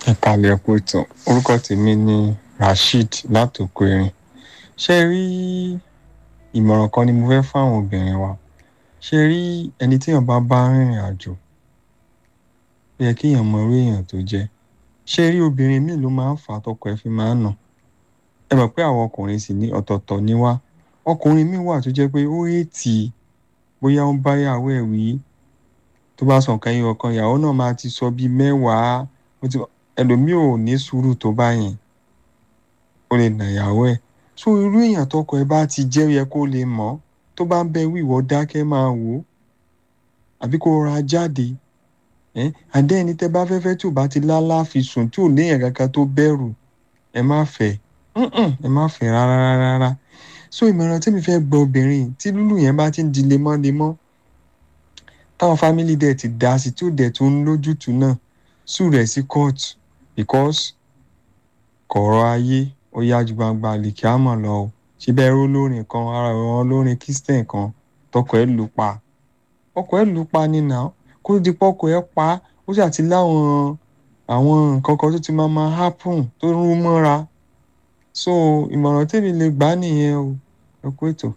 ìkàlẹ̀ ẹ̀kọ́ ìtàn orúkọ tèmi ni rasheed látòkò erin ṣe rí ìmọ̀ràn kan ni mo fẹ́ fáwọn obìnrin wa ṣe rí ẹni téèyàn bá bá rìnrìn àjò ó yẹ kéèyàn mọ irú èèyàn tó jẹ́ ṣe rí obìnrin míì ló máa ń fà á tọkọ ẹ̀ fi máa ń nà ẹ mọ̀ pé àwọn ọkùnrin sì ní ọ̀tọ̀ọ̀tọ̀ ni wá ọkùnrin míì wà tó jẹ́ pé ó èètì bóyá ó ń bá ìyàwó ẹ̀ wí tó bá sọ nǹkan ẹyọ kan ìyàwó náà máa ti sọ bíi mẹ́wàá ó ti ẹlòmíì ò ní sùúrù tó bá yẹn ó lè nà ìyàwó ẹ̀ so irú èèyàn tọkọ ẹ̀ bá ti jẹ́ ó yẹ kó lè mọ̀ tó bá ń bẹ wíwọ dákẹ́ máa wò ó àbí kó ra jáde ẹ àdé ẹni tẹ́ bá fẹ́fẹ́ tí ò bá ti lálá fi sùn tí ò léèyàn kankan tó bẹ̀rù ẹ má fẹ́ ẹ má fẹ́ rárá rárá so ìmọ̀ràn tí mi fẹ́ gbọ́ obìnrin tí lúlù yẹn bá ti ń di lemọ́lemọ́ táwọn fámìlì dẹ̀ ti dá sí tí ò dẹ̀ tún ń lójútùú náà sùn rẹ̀ sí court because kọ̀ọ̀rọ̀ ayé ó yá ju gbangba lèkì àmọ̀ lọ o síbẹ̀ ẹrú lórin kan ara ìran lórin christian kan tọkọ ẹ̀ lù pa ọkọ ẹ̀ lù pa nínà kó di pọ́kọ ẹ̀ pa ó sì àti láwọn àwọn nǹkan kan tó ti máa máa happen tó rú mọ́ra so ìmọ̀ràn tèmi lè gbà nìyẹn o ẹ kú ètò.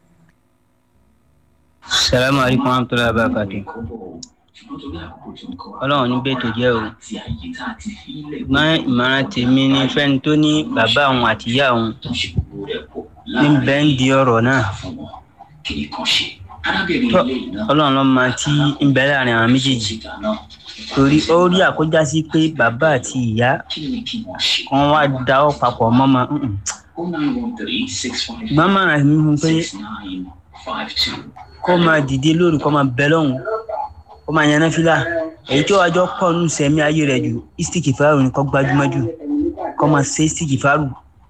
salamu alaykum wa rahmatulahi wa barakatu ọlọ́run ní bẹ́ẹ̀ tó jẹ́ o ṣùgbọ́n ìmọ̀ràn tèmi ni fẹ́ni tó ní bàbá òun àti ìyá òun ní bẹ́ẹ̀ ń di ọ̀rọ̀ náà tó ọlọ́run ló máa tí ń bẹ láàrin àwọn méjèèjì torí ó rí àkójá sí pé bàbá àti ìyá kan wá dáwọ́ papọ̀ mọ́mọ́ ṣùgbọ́n màrà mi fún pé kó máa dìde lóru kó máa bẹ lọ́hùn kó máa yaná fílà èyí tí ó wájọ pọ̀ nù sẹ́mi ayé rẹ̀ jù istiki faru ni kó gbajúmọ̀ jù kó máa ṣe istiki faru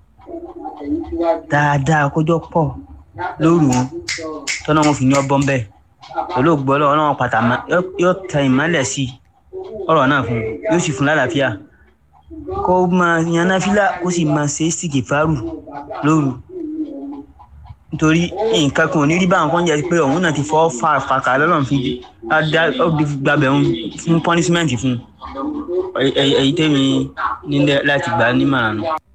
dáadáa kójọ pọ̀ lóru tọ́nà wọn fi ní ọbọ̀n bẹ́ẹ̀ pẹ̀lú ògbọ́lọ́ ọlọ́run pàtà yóò tẹ ìmọ́lẹ̀ sí ọ̀rọ̀ náà fún yóò sì fún lálàáfíà kó máa yaná fílà kó sì máa ṣe istiki faru lóru nítorí nǹkan kan ò ní rí báwọn kan jẹ́ pé òun náà ti fọ́ fà fàkà lọ́lọ́run fi gbàbẹ̀ òun fún punishment fún èyí tẹ́mi nílẹ̀ láti gbà nímọ̀ràn nù.